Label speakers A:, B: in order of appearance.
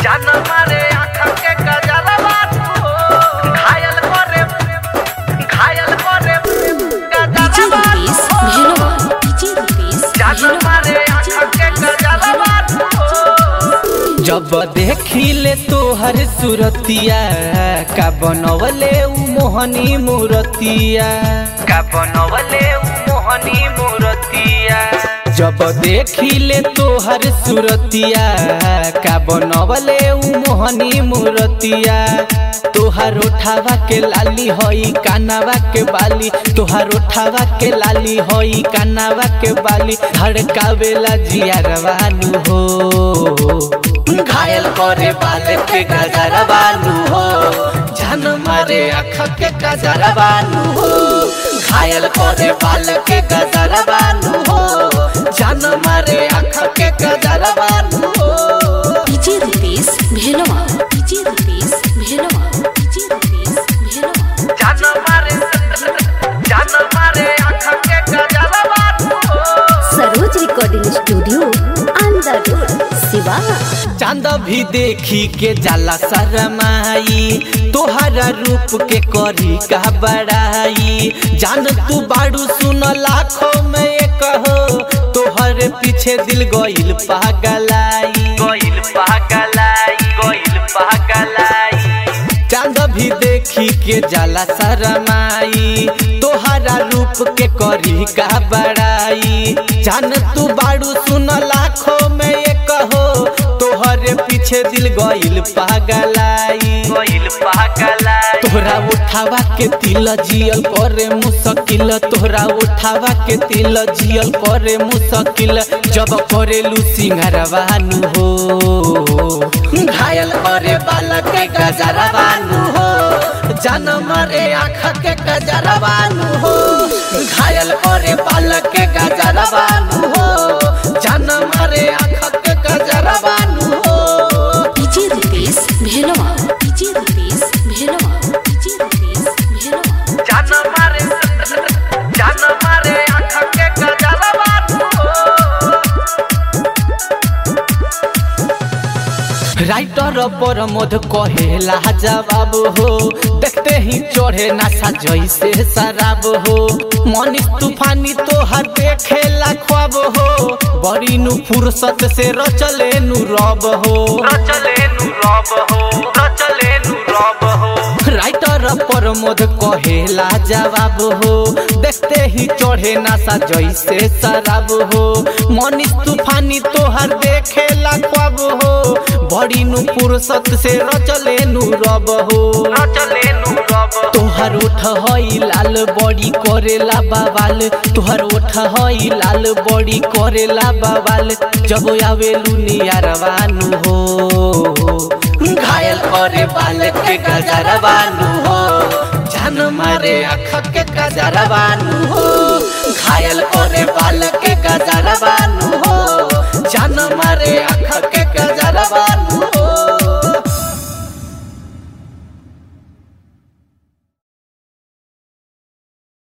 A: जान मारे आँख के गजरवा तू घायल करे घायल करे
B: डीजे
A: गजरवा
B: रुपेश
A: तू
B: भेलवा डीजे रुपेश
A: जान मारे आँख के गजरवा तू
C: जब देखिले तोहर सुरतिया का बनवले उ मोहनी मूरतिया
A: का बनवले उ मोहनी मूरतिया
C: जब देखिले तोहर सुरतिया का बनवले उ मोहनी मूरतिया तोहर उठावा के लाली हई कानावा के बाली तोहर उठावा के लाली हई कानावा के बाली धड़कावेला जियारवानु हो घायल करे बाल के गजरवानु हो जान मारे आँख के गजरवानु हो घायल करे बाल के गजरवानु हो जान मारे आँख के गजरवानु हो
B: DJ Rupesh Bhelwa DJ Rupesh Bhelwa DJ Rupesh Bhelwa
A: जान मारे जान मारे आँख के गजरवा तू
B: Saroj recording studio Andar road Siwan
C: चांद भी देखी के जाला शरमाई तोहरा रूप के करी का बड़ाई जान तू बाड़ू सुन लाखों में एक हो तोहर पीछे दिल गइल पागलाई
A: गोइल पागलाई गोइल पागलाई
C: चांद भी देखी के जाला शरमाई तोहरा रूप के करी का बड़ाई जान तू बाड़ू सुन लाखों में एक हो तोहरे पीछे दिल गइल पागलाई
A: गोइल पागलाई
C: तोहरा उठावा के तिल जियल करे मुश्किल तोहरा उठावा के तिल जियल करे मुश्किल जब करेलू सिंगारवानु हो घायल करे बालक के गजरवानु हो जान मारे आँख के गजरवानु हो घायल करे बालक के गजरवानु हो जान मारे आँख के गजरवानु हो
B: DJ Rupesh Bhelwa DJ Rupesh Bhelwa DJ Rupesh Bhelwa
A: जान मारे जान मारे आँख के गजरवा तू
C: राइटर पर मध कहेला जवाब हो देखते ही चढ़े नशा जैसे शराब हो मनीष तूफानी तोहर देखेला ख्वाब हो बड़ी नु फुर्सत से रचले नु रब हो
A: रचले नु रब हो रचले नु रब हो
C: राइटर पर मध कहेला जवाब हो देखते ही चढ़े नशा जैसे शराब हो मनीष तूफानी तोहर देखेला ख्वाब हो बड़ी नु फुर्सत से रचले नु रब हो
A: रचले नु रब हो
C: तोहर ओठ हई लाल बड़ी करेला बवाल तोहर ओठ हई लाल बड़ी करेला बवाल जब आवेलू नियारवानु हो घायल करे बाल के गजरवानु हो जान मारे आँख के गजरवानु हो घायल करे बाल के गजरवानु